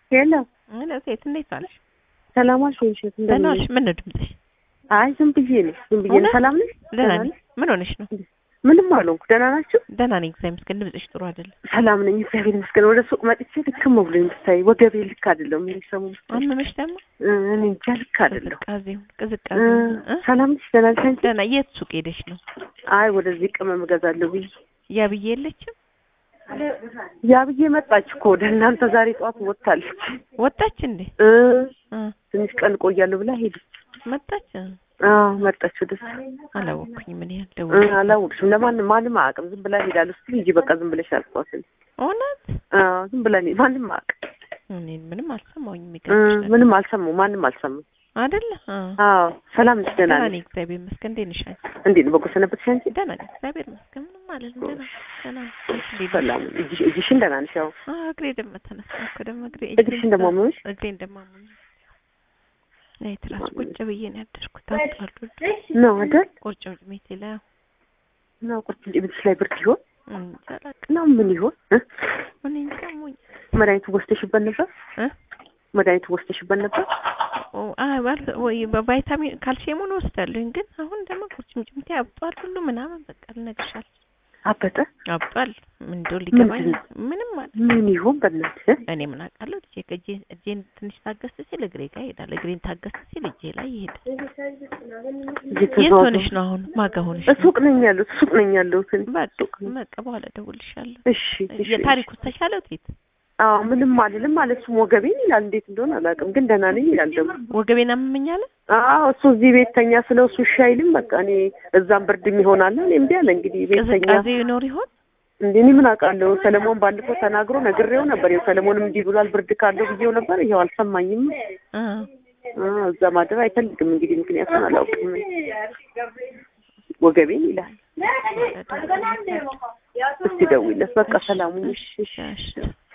ሄሎ ሄሎ ሴት እንዴት ዋልሽ? ሰላም ዋልሽ ወይ እሸት? ደህና ዋልሽ? ምን ነው ድምፅሽ? አይ ዝም ብዬ ነው ዝም ብዬ ነው። እውነት? ሰላም ነሽ? ደህና ነኝ። ምን ሆነሽ ነው? ምንም አልሆንኩ። ደህና ናችሁ? ደህና ነኝ እግዚአብሔር ይመስገን። ድምፅሽ ጥሩ አይደለም። ሰላም ነኝ እግዚአብሔር ይመስገን። ወደ ሱቅ መጥቼ ልክም ብሎኝ ብታይ ወገቤ ልክ አይደለም። ምን ሰሙ አመመሽ ደግሞ? እኔ እንጃ ልክ አይደለም። ቅዝቃዜውን እ፣ ቅዝቃዜውን እ? ሰላም ነሽ? ደህና ነሽ አንቺ? ደህና የት ሱቅ ሄደሽ ነው? አይ ወደዚህ ቅመም እገዛለሁ ብዬ ያ ብዬ የለችም ያ ብዬ መጣች እኮ ወደ እናንተ ዛሬ ጠዋት ወጥታለች። ወጣች እንዴ? እ፣ እ፣ ትንሽ ቀን እቆያለሁ ብላ ሄደች። መጣች? አዎ መጣች ወደዛ። አላወቅኩኝም። ምን ያህል እ፣ ደውል አላወቅሽም። ለማንም ማንም አያውቅም። ዝም ብላ ሄዳለሁ ስትል ሂጂ በቃ ዝም ብለሽ አልኳት። እውነት? አዎ ዝም ብላ እኔ ማንም አያውቅም። እኔ ምንም አልሰማሁኝም። እ፣ የሚገርምሽ ነገር ምንም አልሰማሁም። ማንም አልሰማም። አይደለ? አ አዎ ሰላም ነሽ? ደህና ደህና ነሽ? ነኝ እግዚአብሔር ይመስገን። እንዴት ነሽ አንቺ? እንዴት ነው? በጎ ሰነበትሽ አንቺ? ደህና ነኝ እግዚአብሔር ይመስገን። ምንም አልልም። ደህና ደህና ነኝ። እንዴት ነሽ? ሰላም እጅሽ እጅሽን ደህና ነሽ? ያው አ እግሬ ደግሞ ተነሳ እኮ ደግሞ እግሬ እግርሽን ደግሞ አመመሽ? እግሬ እንደማመኝ ናይ ትራስ ቁጭ ብዬ ነው ያደርኩት። አጣሉ ነው አይደል? ቁርጭምጭሚቴ ላይ ነው ቁጭ እንዴ ብትሽ ላይ ብርድ ይሆን እንጃ አላውቅም። ነው ምን ይሆን እ? እኔ እንጃ አሞኝ መድኃኒቱ ወስደሽበት ነበር? እ መድኃኒቱ ወስደሽበት ነበር? ኦ አይ ባል ወይ በቫይታሚን ካልሲየሙን ወስዳለሁኝ፣ ግን አሁን ደግሞ ቁርጭምጭሚቴ አብጧል ሁሉ ምናምን በቃ ልነግርሻል አበጠ? አብጧል። ምን እንደው ሊገባኝ ምንድን ነው? ምንም ማለት ምን ይሆን በእናትህ? እኔ ምን አውቃለሁ። ልጄ ከእጄ እጄን ትንሽ ታገስ ሲል እግሬ ጋር ይሄዳል፣ እግሬን ታገስ ሲል እጄ ላይ ይሄዳል። የት እየተዘዋወሩ ሆነሽ ነው አሁን? ማጋ ሆነሽ ነው? ሱቅ ነኝ ያለሁት ሱቅ ነኝ ያለሁት እኔ። በቃ ሱቅ ነኝ። በቃ በኋላ እደውልልሻለሁ። እሺ እሺ። የታሪኩ ተሻለው ቴት አዎ ምንም አልልም ማለት እሱም ወገቤን ይላል። እንዴት እንደሆነ አላውቅም፣ ግን ደህና ነኝ ይላል ደግሞ ወገቤን አመመኛለ። አዎ እሱ እዚህ ቤት ተኛ ስለው እሱ እሺ አይልም። በቃ እኔ እዛም ብርድም ይሆናል እኔ እምቢ አለ እንግዲህ ቤት ተኛ ቅዝቃዜ ይኖር ይሆን? እንዴ እኔ ምን አውቃለሁ። ሰለሞን ባለፈው ተናግሮ ነግሬው ነበር። ይኸው ሰለሞንም እንዲህ ብሏል ብርድ ካለው ብዬው ነበር። ይኸው አልሰማኝም። አ አ እዛ ማደር አይፈልግም እንግዲህ ምክንያቱም አላውቅም። ወገቤን ይላል። እስቲ ደውይለት በቃ ሰላሙን። እሺ እሺ እሺ